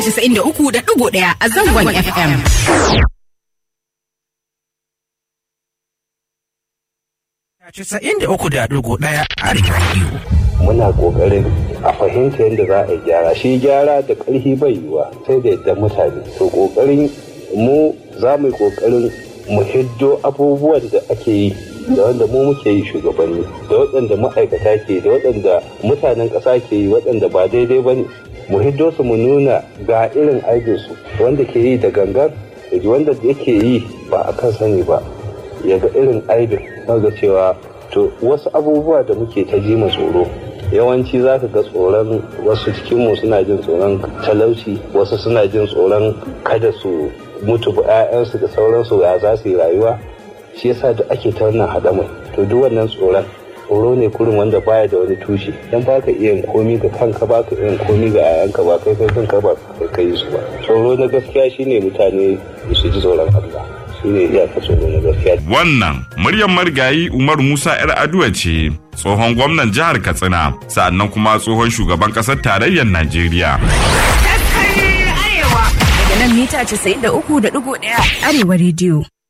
93.1 a zangon FM. Casa'in da uku da ɗigo ɗaya a rediyo. muna kokarin a fahimta yadda za a yi gyara shi gyara da ƙarfi bai yiwa sai da yadda mutane to kokarin mu za mu yi kokarin mu hiddo abubuwan da ake yi da wanda mu muke yi shugabanni da waɗanda ma'aikata ke da waɗanda mutanen ƙasa ke yi waɗanda ba daidai ba ne mu hiddo su mu nuna ga irin aikinsu wanda ke yi da gangan da wanda yake yi ba a kan sani ba ya ga irin aibin ga cewa to wasu abubuwa da muke ta ji tsoro yawanci za ka ga tsoron wasu cikinmu suna jin tsoron talauci wasu suna jin tsoron kada su mutu ba 'ya'yansu da sauransu ya za su yi rayuwa shi yasa da ake ta wannan haɗamai to duk wannan tsoron tsoro ne kurin wanda baya da wani tushe dan baka iya yin komi ga kanka baka iya yin komi ga 'ya'yanka ba kai kai kanka ba kai kai su ba tsoro na gaskiya shine mutane su ji tsoron Allah shine iyaka tsoro na gaskiya Wannan muryar marigayi Umar Musa 'yar Aduwa ce tsohon gwamnan jihar Katsina sa'annan kuma tsohon shugaban ƙasar tarayyar Najeriya. Daga nan mita 93.1 Arewa rediyo.